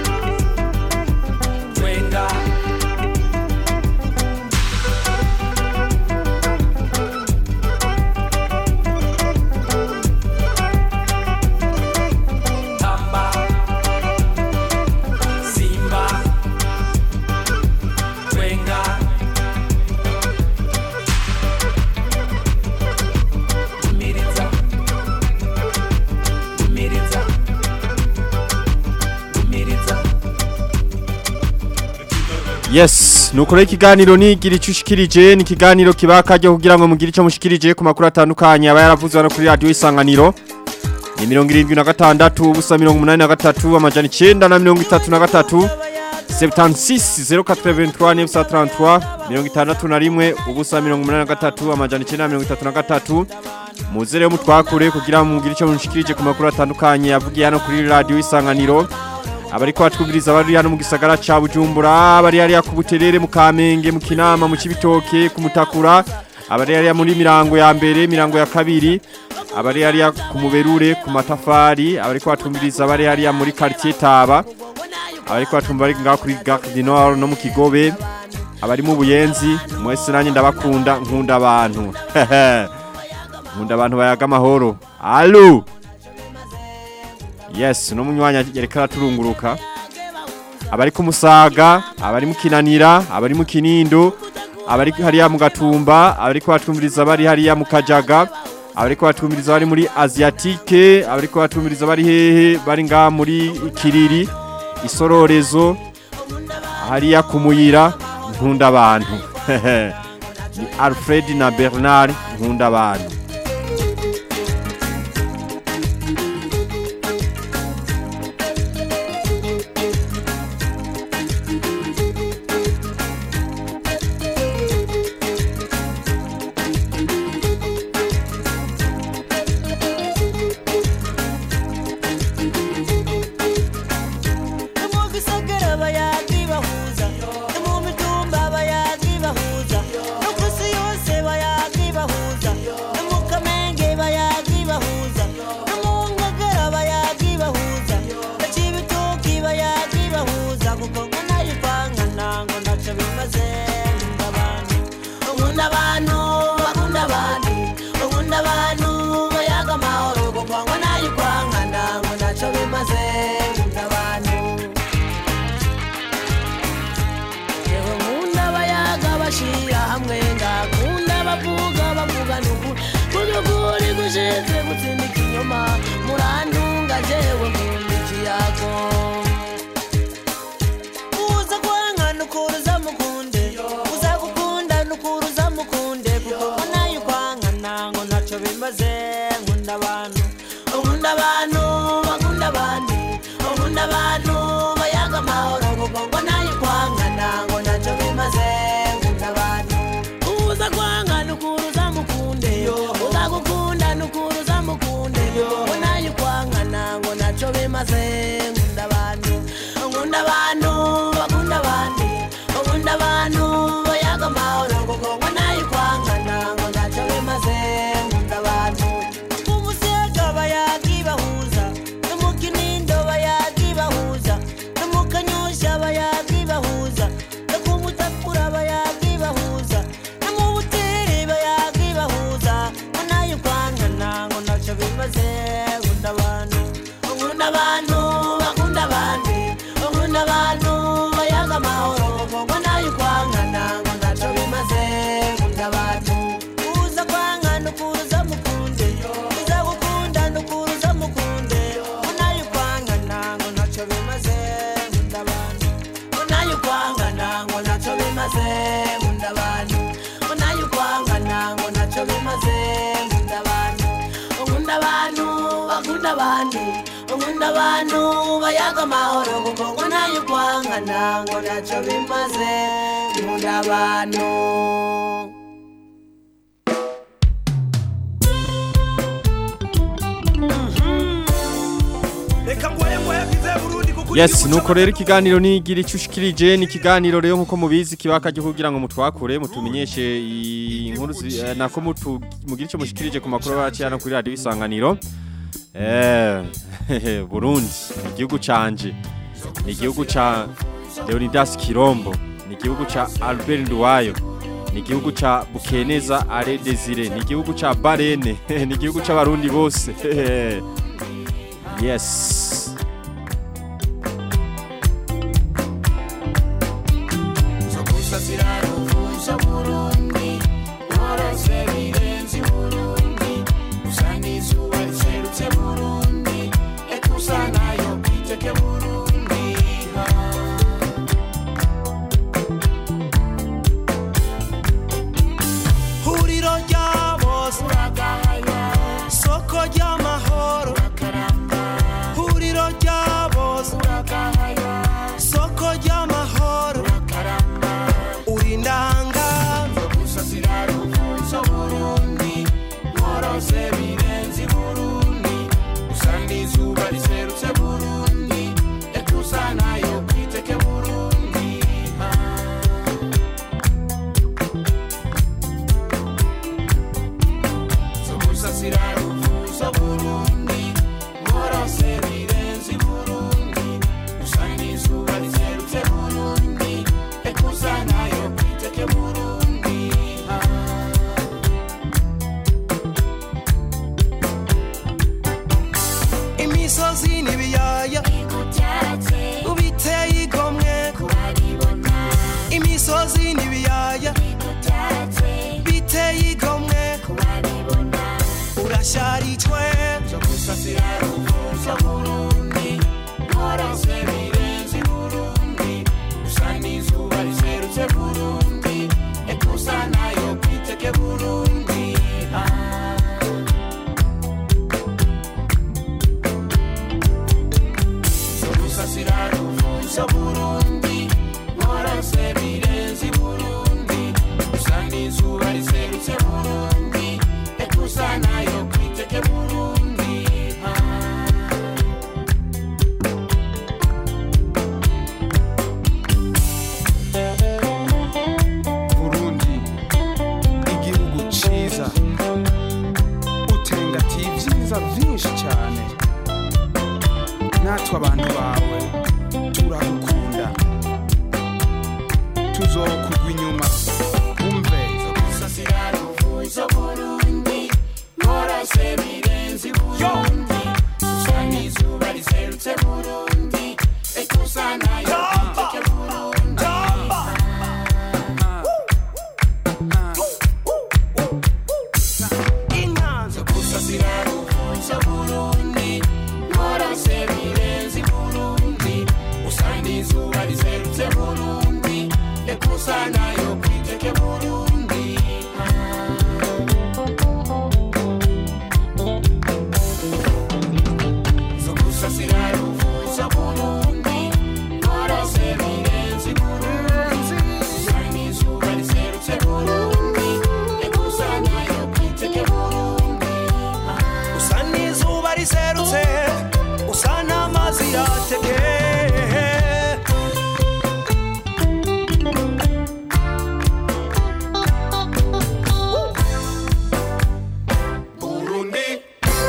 Twenga Tamba Simba Twenga Umiriza Umiriza Umiriza Yes, nukore ikiganiro nigira icushikirije ni ikiganiro kibakajya kugira ngo mugire ico mushikirije ku makuru atandukanye aba yaravuzwe no kuri radio isanganiro. Ni 76 ubusa 83 amajana 9 na 33 76 083 nefsa 33 61 ubusa 83 amajana 9 na 33 Muze rero mutwakure kugira ngo mugire ico mushikirije ku makuru atandukanye yavugiye hano kuri radio isanganiro abariko batwumviriza bari hano mu gisagara ca Bujumbura bari hariya ku Buterere mu Kamenge mu Kinama mu Cibitoke ku Mutakura abari hariya muri mirango ya mbere mirango ya kabiri abari hariya ku Muberure ku Matafari abariko batwumviriza bari hariya muri quartier Taba abariko batumva bari ngaho kuri Gare du Nord no mu Kigobe abari mu Buyenzi mwese nanjye ndabakunda nkunda abantu nkunda abantu bayaga amahoro allo Yes, no munywanya yereka araturunguruka. Abari ku Musaga, abari mu Kinanira, abari mu Kinindo, abari hariya mu Gatumba, abari ko batumviriza bari hariya mu Kajaga, abariko batumiriza bari muri Asiatique abariko batumiriza bari hehe bari nga muri Kiriri isororezo hariya kumuyira nkunda abantu ni Alfred na Bernard nkunda abantu mu gisagara bayazi bahuza no mu mitumba bayazi bahuza no ku isi yose bayazi bahuza no mu kamenge bayazi bahuza no mu ngagara bayazi bahuza no cibitoki bayazi bahuza kuko ngo nayo ivangana ngo ntaco bimaze nkunda abantu nkunda abantu bakunda abandi nkunda abantu bayaga amahoro kuko ngo nayo ivangana ngo ntaco bimaze nkunda abantu yewe nkunda abayaga bashira hamwe ngakunda bavuga bavuga nuku kudukuri gushize gutsinda ikinyoma murantunga jewe nkunda ikiyago uza kwanga nukuruza mukunde uza gukunda nukuruza mukunde kuko ngo nayo kwanga nango ntaco bimaze nkunda abantu nkunda abantu bakunda abandi nkunda abantu bayaga amahoro kuko ngo nayo kwanga nango ntaco bimaze nkunda abantu uza kwanga nukuruza mukunde uza gukunda nukuruza mukunde ngo nayo kwanga nango ntaco bimaze nkunda abantu nkunda abantu bakunda abandi nkunda abantu bayaga amahoro kuko ngo nayo kwanga nango ntaco bimaze nkunda abantu umusega bayagi bahuza no mu kinindo bayagi bahuza no mu kanyosha bayagi bahuza no ku mutakura bayagi bahuza no mu buteri bayagi bahuza ngo nayo kwanga nango ntaco bimaze nkunda abantu nkunda abantu bakunda abandi nkunda abantu bayaga amahoro ngo nayo kwanga nango ntaco bimaze nkunda abantu uza kwanga nukuruza mukunde uza gukunda nukuruza mukunde ngo nayo kwanga nango ntaco bimaze nkunda abantu ngo nayo kwanga nango ntaco bimaze nkunda abantu ngo nayo kwanga nango ntaco bimaze nkunda abantu nkunda abantu bakunda abandi nkunda abantu bayaga amahoro kuko ngo nayo kwanga nango ntaco bimaze nkunda abantu reka ngoye ngoye yagize burundi kuko Yes, nuko rero ikiganiro nigira icushikirije ni ikiganiro rero nkuko mubizi kibaka cyo kugira ngo mutwakure mutumenyeshe inkuru zi- eh, nako mutu mugira ico mushikirije ku makuru bacana kuri radio isanganiro. Eh Burundi igihugu canje ni igihugu ca Leonidas Kirombo ni igihugu ca Albert Nduwayo ni igihugu ca Bukeneza Are Desire ni igihugu ca Barene ni igihugu c'abarundi bose yes Zokusasira ruvuza Burundi Nkorose birenze Burundi Usanga izuba riserutse Burundi Ekusa nayo kwiteke Burundi huriro rya bose soko ry'amahoro huriro rya bose soko ry'amahoro uri ndanga Zokusasira ruvuza Burundi Nkorose birenze Burundi Usanga izuba riserutse Burundi Ekusa nayo kwiteke turasharijwe zo gusasira ruvuzo burundi nkorose birenze burundi usa n'izuba riserutse burundi ekusa nayo kwiteke burundi Ah. zo gusasira ruvuzo burundi nkorose birenze burundi usa n'izuba riserutse burundi ekusa nayo kwiteke burundi Ah. burundi igihugu ciza utengatiye ibyiza byinshi cyane natwe abantu bawe turagukunda tuzokugwa inyuma umve gusasira ruvuzo burundi nkorose birenze burundi usa n'izuba riserutse burundi ekusa nayo kwiteke burundi inyanza gusasira ruvuzo burundi nkorose birenze burundi usa n'izuba riserutse burundi ekusa nayo kwiteke burundi zo gusasira ruvuzo burundi nkorose birenze burundi usa n'izuba riserutse burundi ekusa nayo kwiteke burundi usa n'izuba riserutse usa n'amazi yatekeye burundi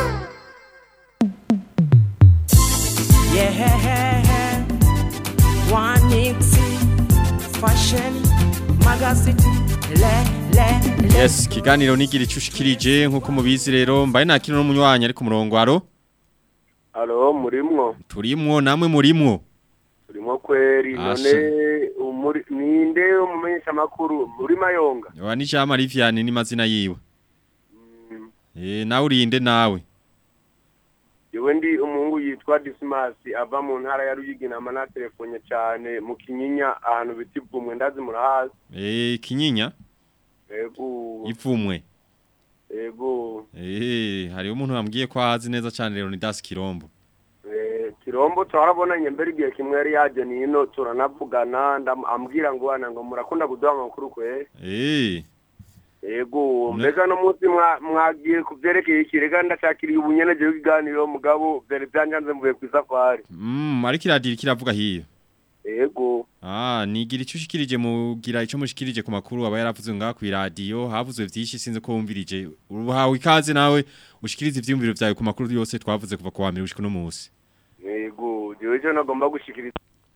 Yeah, one Nixie fashion magazine le le le. Yes, kiganiro nigira icushikirije nkuko mubizi rero mbaye nakino n'umunywanyi ari ku murongo aro Alo, murimwo? turimwo namwe murimwo Turimwo kweri. Asha. None umuri ninde umumenyesha makuru muri Mayonga? wa ni Jean Marie Vianney ni mazina yiwe Eh nawe urinde nawe Yewe ndi umuhungu yitwa Dismas ava mu ntara ya Ruyigi na mana telefonye cyane mu Kinyinya ahantu biti bumwe ndazi murahazi. Eh kinyinya Ego. ivumwe Ego. Eh hari umuntu wambwiye ko azi neza cyane rero ni Das Kirombo Eh Kirombo twarabonanye mbere igihe kimwe yari yaje nino turanavugana ndam- ambwira ngo wana ngo murakunda kuduha amakuru kwe. Eh Ego, mbega no munsi mwa- mwagiye kuvyerekeye ikirega ndashakiriye ubunyene je kiganiro mugabo vyari byanjanze mvuye ku safari. mm ariko iradira kiravuga hiyo Ego. Ah, nigira icyo ushikirije mugira icyo mushikirije ku makuru aba yaravuze ngaha ku radio havuzwe vyinshi sinze ko wumvirije uruhawe ikaze nawe ushikirize ivyumviro vyawe ku makuru yose twavuze kuva ku wa mbere ushika no munsi Ego, jewe cyo nagomba gushikiriza.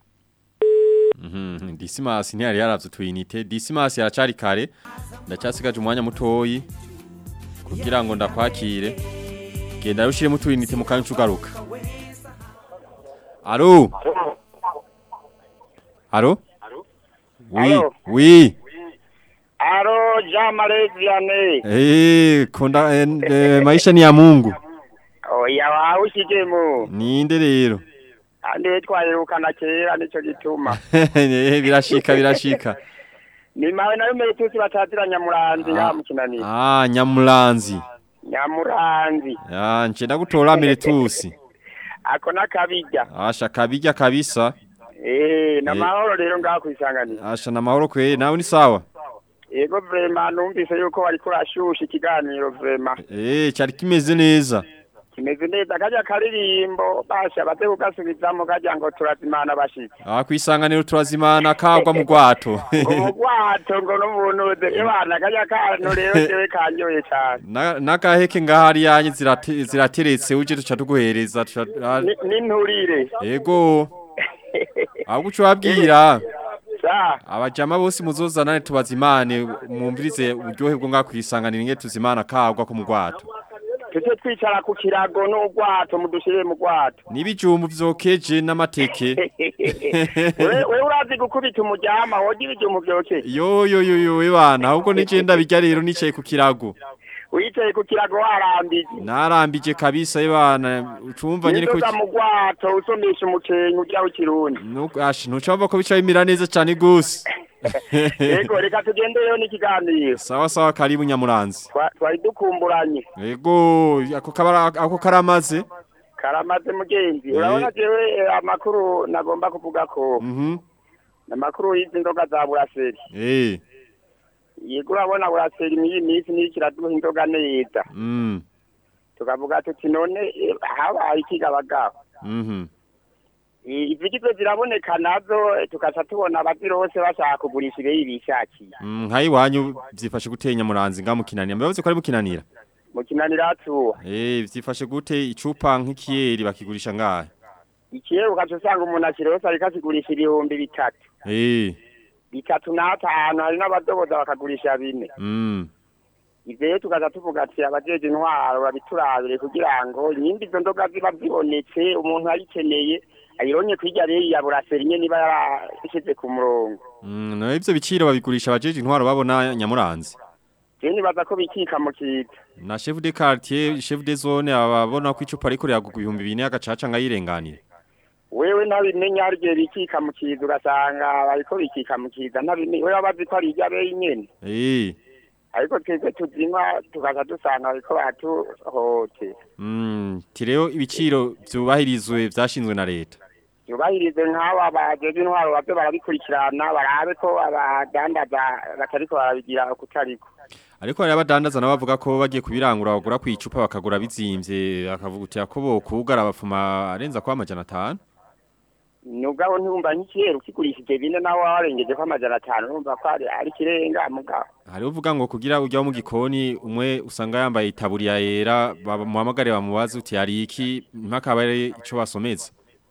Mhm, Dismas ntiyari yaravye tuyinite Dismas yaracari kare ndacyasigaje umwanya mutoyi kugira ngo ndakwakire genda rushire mu tuyinite mu kanya ugaruka Alo Alo Oui Alo. oui Aro Jean-Marie Vianney. Eh konda eh, eh, maisha ni ya Mungu Oya wawushije mu. ninde rero Ande twayirukana kera nico gituma. Eh, birashika birashika Ni mawe nayo metusi batazira nyamuranzi ya mukinani. Ah nyamulanzi Nyamuranzi. Ya nchenda gutora miretusi Ako nakabijya. Asha kabijya kabisa Eh, na Eh. mahoro rero ngaho kwisanganira. Asha na mahoro kwe nawe ni sawa Yego vraiment numvise yuko wari kurashusha ikiganiro vraiment. Eh cyari kimeze neza Kimeze neza kajya karirimbo basha bate kugasubizamo kajya ngo turazimana bashitse. Ah kwisanganiro turazimana kagwa mu gwato Ubwato ngo n'umuntu ebana kajya kantu rero jewe kanyoye cyane. Na- Nakaheke ngahari yanye zirate- zirateretse uje tuca tuguhereza tuca- ah, Ni- N'inturire. Ego Ahubwo uco wabwira Sa. abajama bose muzozanane tubazimane mwumvirize uburyohe bwo ngakwisanganira inge tuzimana kagwa ko mu gwato Tuje twicara ku kirago n'ubwato mudushire mu bwato. Nibijumbu vyokeje n'amateke We we urazi gukubita umujyama wogira ibijumbu byoke. Yo yo yo yo ebana ahubwo nije ndabijya rero nicaye ku kirago wicaye ku kirago warambije narambije kabisa ibana ucumva nyine ko inzoga mu gwato usomesha umukenke ujya w'ikirundi nugashi ntucumva ko bica bimira neza cyane gose yego reka tugendeyo n'ikiganiro sawa sawa karibu nyamuranzi Twa- twari dukumburanye yego ako kabara ako karamaze karamaze mugenzi Eh. urabona jewe eh, amakuru nagomba kuvuga ko mhm amakuru y'izi nzoga za buraseri eh yego urabona buraseri muri iyi minsi niyo kiraduha inzoga neza mm tukavuga tuti none eh, habaye ikigabagabo mhm Eh, izigizwe ziraboneka nazo eh, tugaca tubona abazirose bashaka kugurisha ibeyi bishakiye Mm, nkayi wanyu byifashe gute nyamuranzi ngamukinanira mbavuze ko ari mukinanira mukinanira atuwa eh byifashe gute icupa nk'ikiyeri bakigurisha ngahe ikirere ugaca usanga umuntu akirose ariko akigurisha ibihumbi bitatu eh bitatu n'atanu hari n'abadoboza bakagurisha bine mm ivyo rero tukaza tuvuga ati abajeje intwaro babiturabire kugira ngo nyimba izo nzoga ziba zibonetse umuntu ayikeneye ayironye kwirya rero ya buraseri nyene niba yarashize ku murongo mm no ivyo biciro babigurisha abajeje intwaro babona nyamuranzi je nibaza ko bikika mu kiza na chef de quartier chef de zone ababona ko icupa ariko ryagugwa ibihumbi bine agacaca ngayirenganire wewe ntabimenya hari igihe bikika mu kiza ugasanga bariko bikika mu kiza ntabimenya wewe abazi ko ari irya beyi nyene eh ariko twebwe tuzinywa tukaza dusanga bariko batuhote mm tireo ibiciro byubahirizwe vyashinzwe na leta yubahirize nk'aba bajeje intwaro bavyo barabikurikirana barabe ko abadandaza batariko barabigira kutariko ariko hari abadandaza nabo bavuga ko bagiye kubirangura bagura ku icupa bakagura bizimvye akavugutira ko bokugara bafuma arenza kwa amajana atanu nubwo ntumva nk'ikirere ukigurishije bine nawe warengeje ko amajana atanu urumva ko ari ari ikirenga mugabo hari uvuga ngo kugira ujya mu gikoni umwe usanga yambaye itaburiya yera bamuhamagare bamubaze uti hari iki mpaka bare ico basomeza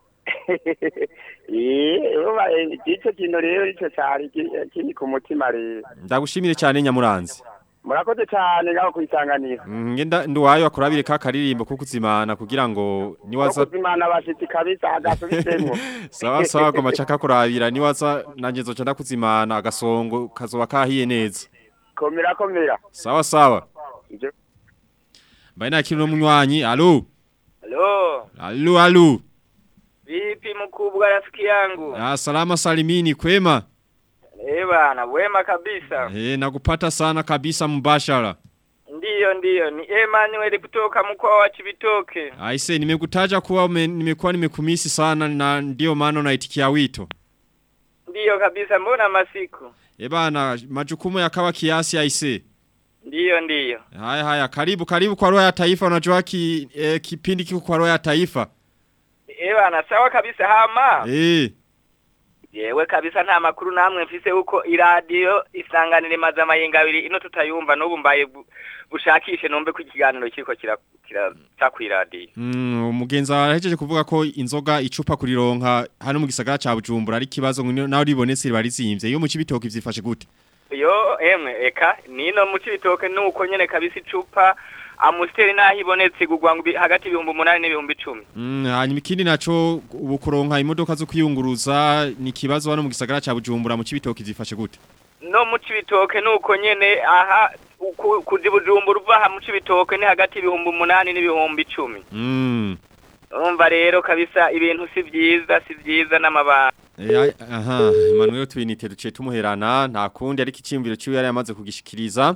eh urumva eh, ico kintu rero ico cari ki- kiri ku mutima rero ndagushimire cyane nyamuranzi murakoze cyane ngaho kwisanganira Mm, ngenda nduwayo akurabire ka karirimbo ko kuzimana kugira ngo niwaza kuzimana abashitsi kabisa agasubitsemwo sawa sawa ko macaka kurabira niwaza nanje zoca ndakuzimana agasongo kazoba kahiye neza komera komera sawa sawa Ivyo- Baina kino munywanyi alo Halo, alo alo vipi mkubwa rafiki yangu? Ah, salama salimini kwema Eh bana, wema kabisa. Eh nakupata sana kabisa mbashara Ndiyo ndiyo, ni Emmanuel kutoka mkoa wa Chibitoke. Aise nimekutaja kuwa ume, nimekuwa nimekumisi sana na ndio maana unaitikia wito Ndiyo kabisa, mbona masiku? Eh bana majukumu yakawa kiasi aise Ndiyo ndiyo. Haya haya karibu karibu kwa roho ya taifa unajua ki, eh, kipindi kiko kwa roho ya taifa Eh bana, sawa kabisa hama. Eh Yewe kabisa nta makuru namwe mfise huko iradiyo isanganire mazama yingabiri ino tutayumva n'ubu mbaye bu- bushakishe numve ko ikiganiro kiriko kira kira takwiradiyo. Mm, umugenzi arahejeje kuvuga ko inzoga icupa kurironka hano mu gisagara ca Bujumbura ari kibazo ngo nawe ribonetse riba rizimvye iyo mu cibitoki vyifashe gute Yo emwe eka nino mu cibitoke nuko nyene kabisa icupa amusteri naho ibonetse igurwa ngo ibi- hagati y'ibihumbi umunani n'ibihumbi icumi. Mm, hanyuma ikindi naco ubu kuronka imodoka zo kwiyunguruza ni kibazo hano mu gisagara ca Bujumbura mu cibitoki vyifashe gute no mu cibitoke nuko nyene aha uku- kuzi bujumbura uva aha mu cibitoke ni hagati y'ibihumbi umunani n'ibihumbi icumi Mm. urumva rero kabisa ibintu si vyiza si vyiza n'amabanga Eh, ai- aha Emmanuel Twinite duciye tumuherana nta kundi ariko iciyumviro ciwe yari yamaze kugishikiriza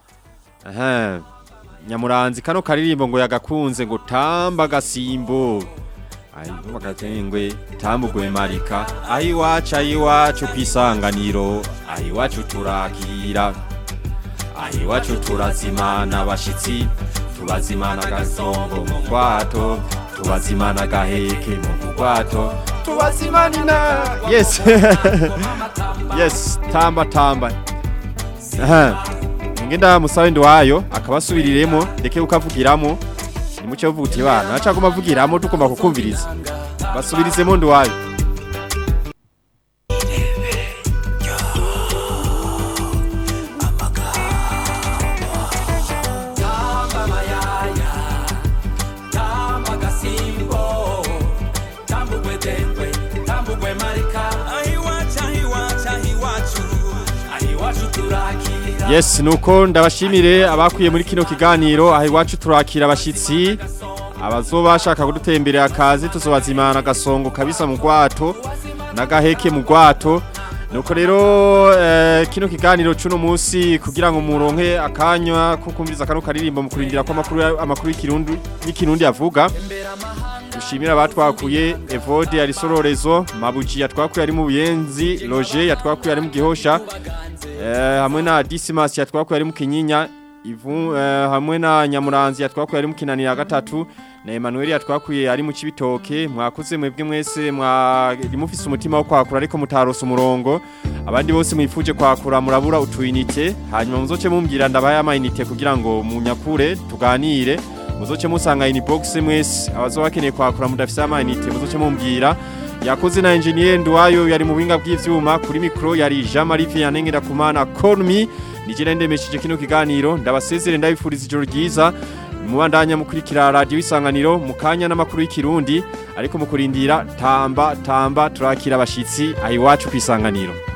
aha Nyamuranzi kano karirimbo ngo yagakunze ngo tamba gasimbo Ai mugatengwe tambugwe marika ahi wacha iwacu kwisanganiro ahi wacu turakira ahi wacu turazimana bashitsi tubazimana gasongo mu kwato tubazimana gaheke mu kwato tubazimanina yes yes tamba tamba aha ngenda musabe ndwayo akabasubiriremo ndeke ukavugiramo nimuce uvuga bana acha kumavugiramo tukomba kukumviriza basubirizemo ndwayo Tamba mayaya, tamba gasimbo, tambugwe dengwe, tambugwe marika. Ahiwacu, ahiwacu, ahiwacu, ahiwacu turakira. Yes nuko ndabashimire abakuye muri kino kiganiro aho iwacu turakira abashitsi abazoba bashaka kudutemberera akazi tuzobazimana agasongo kabisa mu gwato n'agaheke mu gwato nuko rero eh, kino kiganiro cuno munsi kugira ngo muronke akanya ko kumviriza kano karirimbo mu kurindira ko amakuru ya- amakuru y'ikirundi y'ikirundi avuga dushimira abatwakuye Evode ari sororezo Mabuji yatwakuye ari mu Buyenzi Roger yatwakuye ari mu Gihosha eh, hamwe na Dismas yatwakuye ari mu Kinyinya Ivu eh, hamwe na Nyamuranzi yatwakuye ari mu Kinanira gatatu na Emmanuel yatwakuye ari mu Cibitoke mwakoze mwebwe mwese mwari mufise umutima wo kwakura ariko mutarose umurongo abandi bose mwifuje kwakura murabura utuyinite hanyuma muzoce mumbwira ndabaye amayinite kugira ngo munyakure tuganire muzoce musanga inbox mwese abazo bakeneye kwakura mudafise amayinite muzoce mumbwira yakoze na engineer Nduwayo yari mu binga bw'ivyuma kuri micro yari Jean Marie Vianney Ngirakumana call me nije ndemeshije kino kiganiro ndabasezere ndabifuriza ijoro ryiza mubandanya mukurikira radio isanganiro mukanya n'amakuru y'ikirundi ariko mukurindira tamba tamba turakira abashitsi ayiwacu kwisanganiro